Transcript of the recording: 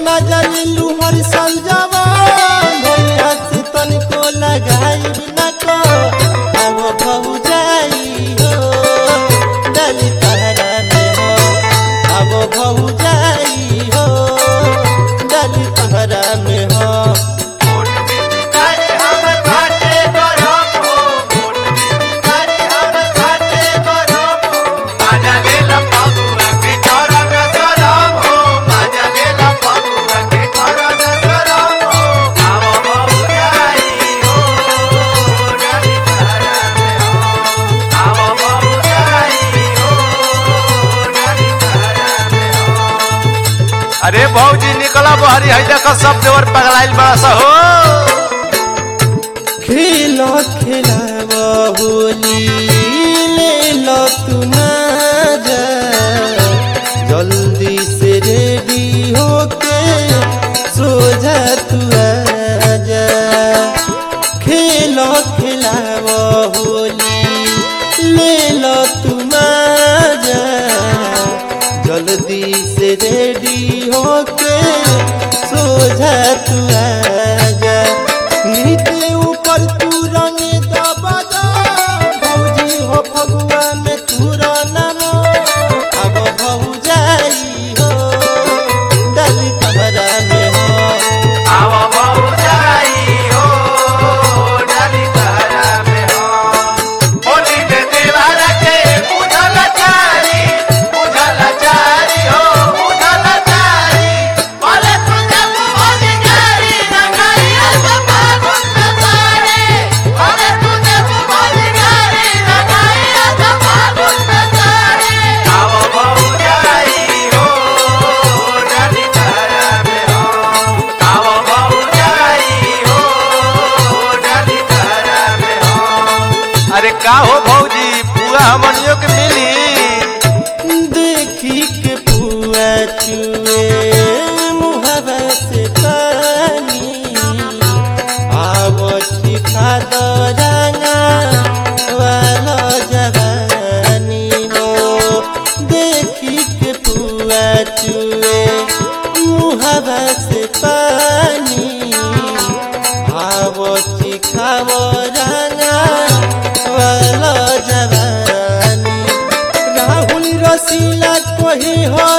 मजा लू हर साल जवान भैया से तनिको लगाई न को अब बहु जाई हो डाली तहरा में हो अब बहु जाई हो डाली तहरा में हो अरे भौजी निकला बहरी है देखो सब देवर पगलाइल बड़ा सा हो खेलो खेलाव होली ले लो तू जा जल्दी से रेडी होके सो जा तू आजा खेलो खेलाव होली ले लो तू जा जल्दी से रेडी होके सो जा तू आजा नीचे ऊपर तू रंग दबा दो भौजी हो फगुआ में तू नामो अब भौ जाई हो डाली तहरा में हो अरे का हो भौजी पूरा हमनियों के मिली देखी के पुआ चुए मुहबा से पानी आवची खाद रंगा वाला जवानी हो देखी के पुआ चुए मुहबा से पानी आवची खाव रंगा वाला जवानी राहुल रसीला कोही हो